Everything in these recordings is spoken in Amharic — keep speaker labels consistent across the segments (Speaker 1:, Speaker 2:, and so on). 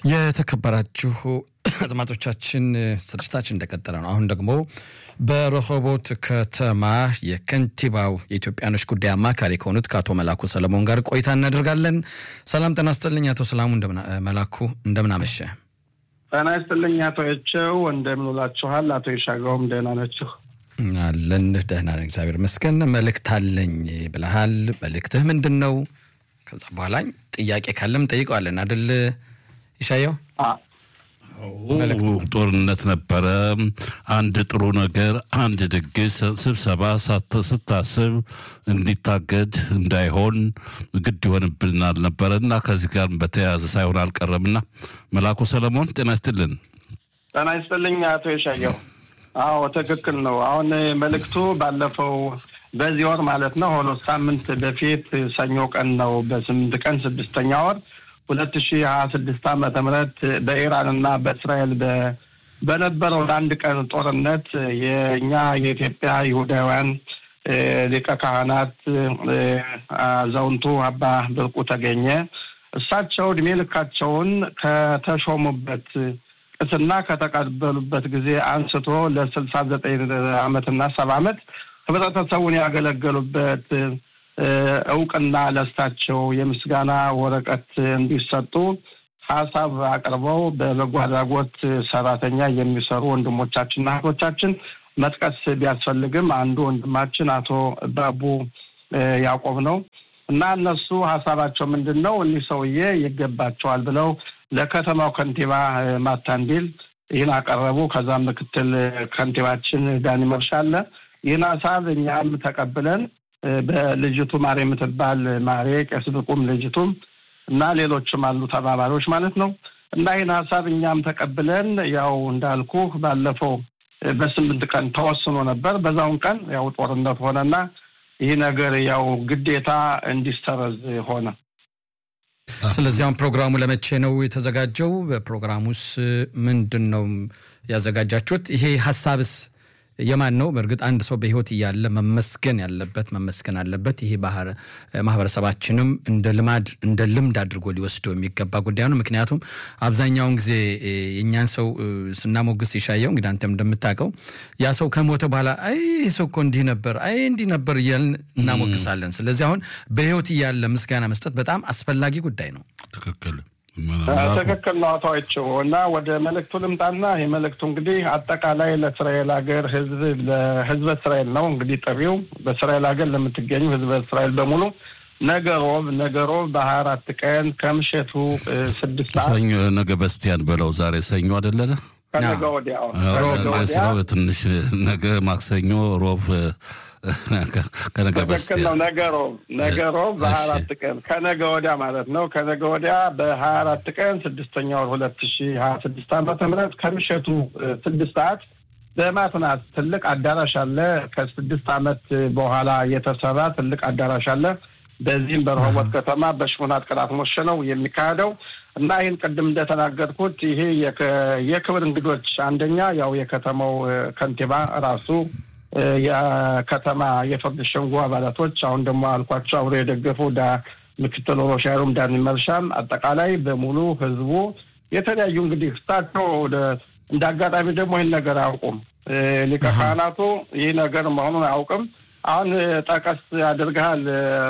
Speaker 1: የተከበራችሁ አድማጮቻችን ስርጭታችን እንደቀጠለ ነው። አሁን ደግሞ በረሆቦት ከተማ የከንቲባው የኢትዮጵያኖች ጉዳይ አማካሪ ከሆኑት ከአቶ መላኩ ሰለሞን ጋር ቆይታ እናደርጋለን። ሰላም ጤና ይስጥልኝ አቶ ሰላሙ መላኩ፣ እንደምን አመሸ?
Speaker 2: ጤና ይስጥልኝ አቶ የቸው እንደምን ውላችኋል? አቶ የሻጋውም ደህና ናችሁ?
Speaker 1: አለን ደህና ነን፣ እግዚአብሔር ይመስገን። መልእክት አለኝ ብለሃል። መልእክትህ ምንድን ነው? ከዛ በኋላ ጥያቄ ካለም ጠይቀዋለን አደል ይሻየው?
Speaker 3: ጦርነት ነበረ። አንድ ጥሩ ነገር፣ አንድ ድግስ፣ ስብሰባ ስታስብ እንዲታገድ እንዳይሆን ግድ ይሆንብናል ነበረ እና ከዚህ ጋር በተያያዘ ሳይሆን አልቀረምና መላኩ ሰለሞን ጤና ይስጥልን።
Speaker 2: ጤና ይስጥልኝ አቶ የሻየው። አዎ ትክክል ነው። አሁን መልእክቱ ባለፈው በዚህ ወር ማለት ነው ሆኖ ሳምንት በፊት ሰኞ ቀን ነው በስምንት ቀን ስድስተኛ ወር ሁለት ሺህ ሀያ ስድስት ዓመተ ምህረት በኢራን እና በእስራኤል በነበረው ለአንድ ቀን ጦርነት የእኛ የኢትዮጵያ ይሁዳውያን ሊቀ ካህናት አዛውንቱ አባ ብርቁ ተገኘ እሳቸው እድሜ ልካቸውን ከተሾሙበት ቅስና ከተቀበሉበት ጊዜ አንስቶ ለስልሳ ዘጠኝ ዓመትና ሰባ ዓመት ህብረተሰቡን ያገለገሉበት እውቅና ለእሳቸው የምስጋና ወረቀት እንዲሰጡ ሀሳብ አቅርበው በበጎ አድራጎት ሰራተኛ የሚሰሩ ወንድሞቻችንና እህቶቻችን መጥቀስ ቢያስፈልግም አንዱ ወንድማችን አቶ ባቡ ያዕቆብ ነው እና እነሱ ሀሳባቸው ምንድን ነው? እኒህ ሰውዬ ይገባቸዋል ብለው ለከተማው ከንቲባ ማታንዲል ይህን አቀረቡ። ከዛም ምክትል ከንቲባችን ዳኒ መርሻ አለ። ይህን ሀሳብ እኛም ተቀብለን በልጅቱ ማሬ የምትባል ማሬ ቄስ ብቁም ልጅቱም እና ሌሎችም አሉ ተባባሪዎች ማለት ነው። እና ይህን ሀሳብ እኛም ተቀብለን ያው እንዳልኩ ባለፈው በስምንት ቀን ተወስኖ ነበር። በዛውን ቀን ያው ጦርነት ሆነና ይህ ነገር ያው ግዴታ እንዲሰረዝ ሆነ።
Speaker 1: ስለዚህ አሁን ፕሮግራሙ ለመቼ ነው የተዘጋጀው? በፕሮግራሙስ ምንድን ነው ያዘጋጃችሁት? ይሄ ሀሳብስ የማን ነው? በእርግጥ አንድ ሰው በህይወት እያለ መመስገን ያለበት መመስገን አለበት። ይሄ ማህበረሰባችንም እንደ ልማድ እንደ ልምድ አድርጎ ሊወስደው የሚገባ ጉዳይ ነው። ምክንያቱም አብዛኛውን ጊዜ የእኛን ሰው ስናሞግስ ይሻየው እንግዲህ አንተም እንደምታውቀው ያ ሰው ከሞተ በኋላ አይ ይህ ሰው እኮ እንዲህ ነበር፣ አይ እንዲህ ነበር እያልን እናሞግሳለን። ስለዚህ አሁን በህይወት እያለ ምስጋና መስጠት በጣም አስፈላጊ ጉዳይ ነው።
Speaker 3: ትክክል
Speaker 2: ትክክል ነው አቶ አይቸው እና ወደ መልእክቱ ልምጣና ይህ መልእክቱ እንግዲህ አጠቃላይ ለእስራኤል ሀገር ህዝብ ለህዝበ እስራኤል ነው እንግዲህ ጥሪው በእስራኤል ሀገር ለምትገኙ ህዝበ እስራኤል በሙሉ ነገ ሮብ ነገ ሮብ በሀያ አራት ቀን ከምሸቱ ስድስት ሰዓት
Speaker 3: ሰኞ ነገ በስቲያን በለው ዛሬ ሰኞ አይደለነ
Speaker 2: ከነገ ወዲያ
Speaker 3: ስለው ትንሽ ነገ ማክሰኞ ሮብ ከነገ
Speaker 2: ትክክል ነው። ነገ ሮብ ነገ ሮብ በሀያ አራት ቀን ከነገ ወዲያ ማለት ነው። ከነገ ወዲያ በሀያ አራት ቀን ስድስተኛ ወር ሁለት ሺ ሀያ ስድስት ዓመተ ምህረት ከምሸቱ ስድስት ሰዓት በማትናት ትልቅ አዳራሽ አለ። ከስድስት ዓመት በኋላ የተሰራ ትልቅ አዳራሽ አለ። በዚህም በረሆቦት ከተማ በሽሙናት ቅላት ሞሸ ነው የሚካሄደው እና ይህን ቅድም እንደተናገርኩት ይሄ የክብር እንግዶች አንደኛ ያው የከተማው ከንቲባ ራሱ የከተማ የፍርድ ሸንጎ አባላቶች አሁን ደግሞ አልኳቸው አብሮ የደገፉ ምክትል ሮሻሩም ዳኒ መልሻም አጠቃላይ በሙሉ ህዝቡ የተለያዩ እንግዲህ እሳቸው እንደ አጋጣሚ ደግሞ ይህን ነገር አያውቁም። ሊቀ ካህናቱ ይህ ነገር መሆኑን አያውቅም። አሁን ጠቀስ አድርገሃል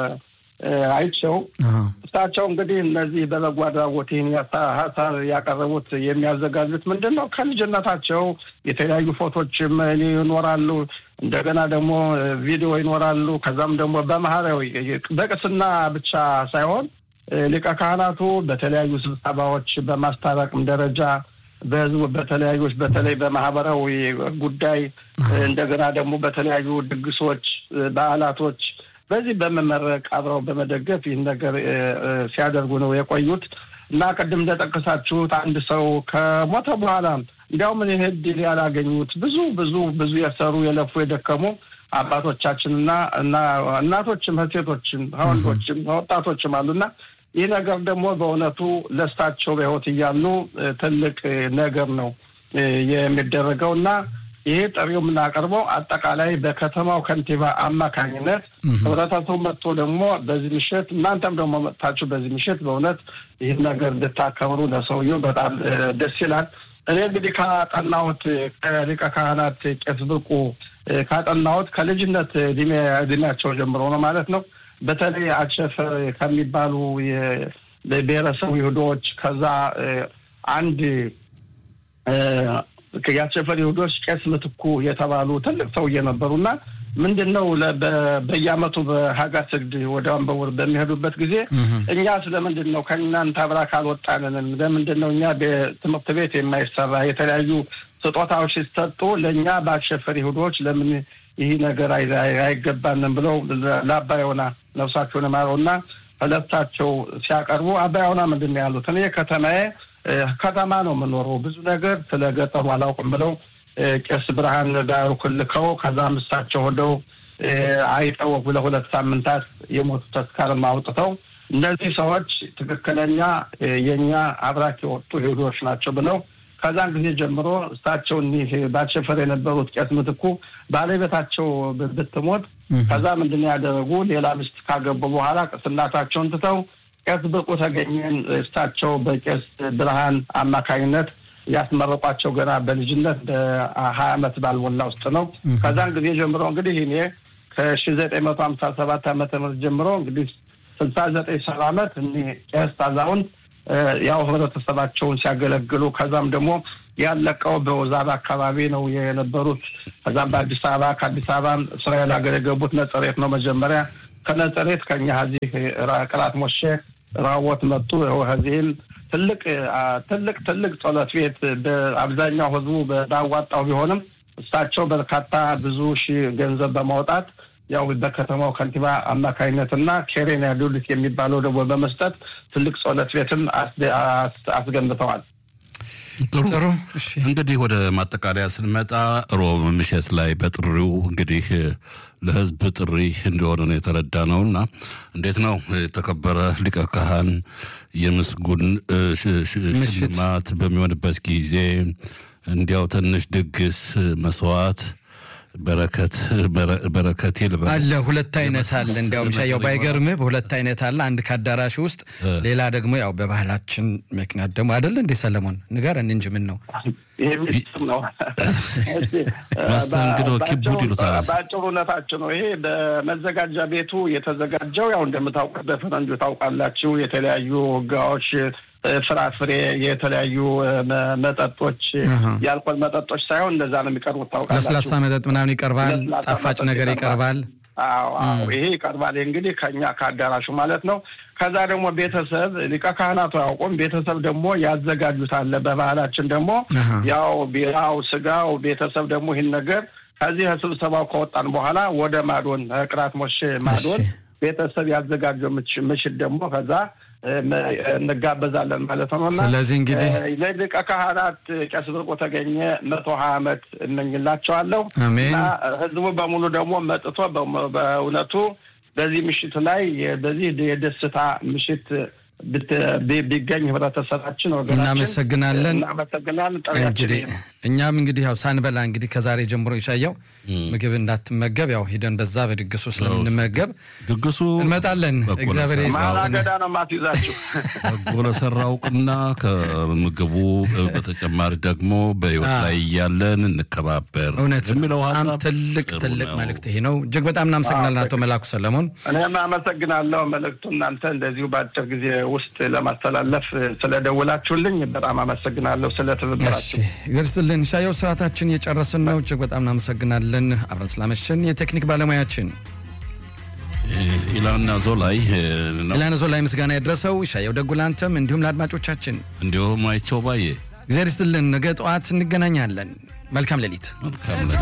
Speaker 2: አይቸው እሳቸው እንግዲህ እነዚህ በበጎ አድራጎት ይህን ሀሳብ ያቀረቡት የሚያዘጋጁት ምንድን ነው? ከልጅነታቸው የተለያዩ ፎቶችም ይኖራሉ። እንደገና ደግሞ ቪዲዮ ይኖራሉ። ከዛም ደግሞ በማህበራዊ በቅስና ብቻ ሳይሆን ሊቀ ካህናቱ በተለያዩ ስብሰባዎች በማስታረቅም ደረጃ በህዝቡ በተለያዩ በተለይ በማህበራዊ ጉዳይ እንደገና ደግሞ በተለያዩ ድግሶች፣ በዓላቶች በዚህ በመመረቅ አብረው በመደገፍ ይህን ነገር ሲያደርጉ ነው የቆዩት እና ቅድም እንደጠቀሳችሁት አንድ ሰው ከሞተ በኋላ እንዲያውም እኔ እድል ያላገኙት ብዙ ብዙ ብዙ የሰሩ የለፉ የደከሙ አባቶቻችንና እና እናቶችም ሴቶችም ወንዶችም ወጣቶችም አሉና ይህ ነገር ደግሞ በእውነቱ ለሳቸው በህይወት እያሉ ትልቅ ነገር ነው የሚደረገው እና ይሄ ጥሪው የምናቀርበው አጠቃላይ በከተማው ከንቲባ አማካኝነት ህብረተሰቡ መጥቶ ደግሞ በዚህ ምሽት እናንተም ደግሞ መጥታችሁ በዚህ ምሽት በእውነት ይህን ነገር እንድታከብሩ ለሰውየው በጣም ደስ ይላል። እኔ እንግዲህ ካጠናሁት ከሊቀ ካህናት ቄስ ብርቁ ካጠናሁት ከልጅነት እድሜያቸው ጀምሮ ነው ማለት ነው። በተለይ አቸፈር ከሚባሉ የብሔረሰቡ ይሁዶች ከዛ አንድ የአቸፈር ይሁዶች ቄስ ምትኩ የተባሉ ትልቅ ሰውዬ ነበሩና ምንድን ነው በየዓመቱ በሀጋ ስግድ ወደ አንበውር በሚሄዱበት ጊዜ እኛ ስለምንድን ነው ከእናንተ አብራክ አልወጣንንም? ለምንድን ነው እኛ ትምህርት ቤት የማይሰራ የተለያዩ ስጦታዎች ሲሰጡ ለእኛ በአሸፈር ይሁዶች ለምን ይህ ነገር አይገባንም ብለው ለአባ ዮና ነፍሳቸውን ማረውና ሁለታቸው ሲያቀርቡ አባ ዮና ምንድን ነው ያሉት? እኔ ከተማዬ ከተማ ነው የምኖረው ብዙ ነገር ስለ ገጠሩ አላውቅም ብለው ቄስ ብርሃን ዳሩ ክልከው ከዛም እሳቸው ሄደው አይጠው ለሁለት ሳምንታት የሞቱ ተስካርም አውጥተው እነዚህ ሰዎች ትክክለኛ የእኛ አብራክ የወጡ ይሁዶች ናቸው ብለው ከዛን ጊዜ ጀምሮ እሳቸው እኒህ ባቸፈር የነበሩት ቄስ ምትኩ ባለቤታቸው ብትሞት ከዛ ምንድን ያደረጉ ሌላ ሚስት ካገቡ በኋላ ቅስናታቸውን ትተው ቄስ ብርቁ ተገኘን እሳቸው በቄስ ብርሃን አማካኝነት ያስመረቋቸው ገና በልጅነት በሀያ ዓመት ባልሞላ ውስጥ ነው። ከዛን ጊዜ ጀምሮ እንግዲህ እኔ ከሺ ዘጠኝ መቶ ሀምሳ ሰባት ዓመተ ምህረት ጀምሮ እንግዲህ ስልሳ ዘጠኝ ሰባ ዓመት እኒህ ቄስ አዛውንት ያው ህብረተሰባቸውን ሲያገለግሉ ከዛም ደግሞ ያለቀው በወዛብ አካባቢ ነው የነበሩት። ከዛም በአዲስ አበባ ከአዲስ አበባ እስራኤል ሀገር የገቡት ነጸሬት ነው መጀመሪያ። ከነጸሬት ከኛ ዚህ ቅላት ሞሼ ራዎት መጡ። ከዚህም ትልቅ ትልቅ ትልቅ ጸሎት ቤት በአብዛኛው ህዝቡ ባዋጣው ቢሆንም እሳቸው በርካታ ብዙ ሺህ ገንዘብ በማውጣት ያው በከተማው ከንቲባ አማካኝነትና ኬሬን ያሉልት የሚባለው ደግሞ በመስጠት ትልቅ ጸሎት ቤትም አስገንብተዋል።
Speaker 3: ጥሩ እንግዲህ ወደ ማጠቃለያ ስንመጣ ሮብ ምሽት ላይ በጥሪው እንግዲህ ለህዝብ ጥሪ እንደሆነ ነው የተረዳ ነው እና እንዴት ነው የተከበረ ሊቀ ካህን የምስጉን ሽልማት በሚሆንበት ጊዜ እንዲያው ትንሽ ድግስ መስዋዕት በረከት በረከት ይልበል
Speaker 1: አለ። ሁለት አይነት አለ። እንዲያውም ሻያው ባይገርምህ በሁለት አይነት አለ። አንድ ከአዳራሽ ውስጥ፣ ሌላ ደግሞ ያው በባህላችን ምክንያት ደግሞ አይደለ እንዴ ሰለሞን ንገረን እንጂ ምን ነው
Speaker 3: መስተንግዶ ኪቡድ ይሉታል።
Speaker 2: በአጭሩነታችሁ ነው። ይሄ በመዘጋጃ ቤቱ የተዘጋጀው ያው እንደምታውቁት በፈረንጆ ታውቃላችሁ የተለያዩ ህጋዎች ፍራፍሬ፣ የተለያዩ መጠጦች የአልኮል መጠጦች ሳይሆን እንደዛ ነው የሚቀርቡት። ታውቃላችሁ
Speaker 1: ለስላሳ መጠጥ ምናምን ይቀርባል፣ ጣፋጭ ነገር ይቀርባል።
Speaker 2: አዎ ይሄ ይቀርባል። እንግዲህ ከኛ ከአዳራሹ ማለት ነው። ከዛ ደግሞ ቤተሰብ ሊቀ ካህናቱ አያውቁም። ቤተሰብ ደግሞ ያዘጋጁታል። በባህላችን ደግሞ ያው ቢራው፣ ስጋው ቤተሰብ ደግሞ ይህን ነገር ከዚህ ስብሰባው ከወጣን በኋላ ወደ ማዶን ቅራት ሞሽ ማዶን ቤተሰብ ያዘጋጀው ምሽት ደግሞ ከዛ እንጋበዛለን ማለት ነው። እና
Speaker 1: ስለዚህ እንግዲህ
Speaker 2: ለሊቀ ካህናት ቄስ ብርቁ ተገኘ መቶ ሀያ ዓመት እመኝላቸዋለሁ።
Speaker 1: አሜን።
Speaker 2: እና ህዝቡ በሙሉ ደግሞ መጥቶ በእውነቱ በዚህ ምሽት ላይ በዚህ የደስታ ምሽት ቢገኝ ህብረተሰባችን ወገናችን
Speaker 1: እናመሰግናለን።
Speaker 2: እናመሰግናለን።
Speaker 1: እንግዲህ እኛም እንግዲህ ያው ሳንበላ እንግዲህ ከዛሬ ጀምሮ ይሻያው ምግብ እንዳትመገብ ያው ሂደን በዛ በድግሱ ስለምንመገብ
Speaker 3: ድግሱ
Speaker 1: እንመጣለን። እግዚአብሔር
Speaker 2: ማላገዳ ነው ማስይዛችሁ
Speaker 3: በጎ ለሰራው እውቅና ከምግቡ በተጨማሪ ደግሞ በህይወት ላይ እያለን እንከባበር
Speaker 1: እውነት
Speaker 3: የሚለው
Speaker 1: በጣም
Speaker 3: ሀሳብ
Speaker 1: ትልቅ
Speaker 3: ጥሩ
Speaker 1: ትልቅ
Speaker 3: ነው።
Speaker 1: መልእክት ይሄ ነው። እጅግ በጣም እናመሰግናለን አቶ መላኩ ሰለሞን።
Speaker 2: እኔም አመሰግናለሁ። መልእክቱ እናንተ እንደዚሁ በአጭር ጊዜ ውስጥ ለማስተላለፍ ስለደውላችሁልኝ በጣም አመሰግናለሁ። ስለ ትብብራችሁ
Speaker 1: ገርስልን ሻየው ሰዓታችን እየጨረስን ነው። እጅግ በጣም እናመሰግናለን አብረን ስላመሸን። የቴክኒክ ባለሙያችን
Speaker 3: ኢላና ዞላይ ነው።
Speaker 1: ኢላነዞ ላይ ምስጋና የደረሰው ሻየው ደጉ ላንተም እንዲሁም ለአድማጮቻችን
Speaker 3: እንዲሁም አይቸው ባዬ
Speaker 1: እግዚአብሔር ይስጥልን። ነገ ጠዋት እንገናኛለን። መልካም ሌሊት።
Speaker 3: መልካም ነገር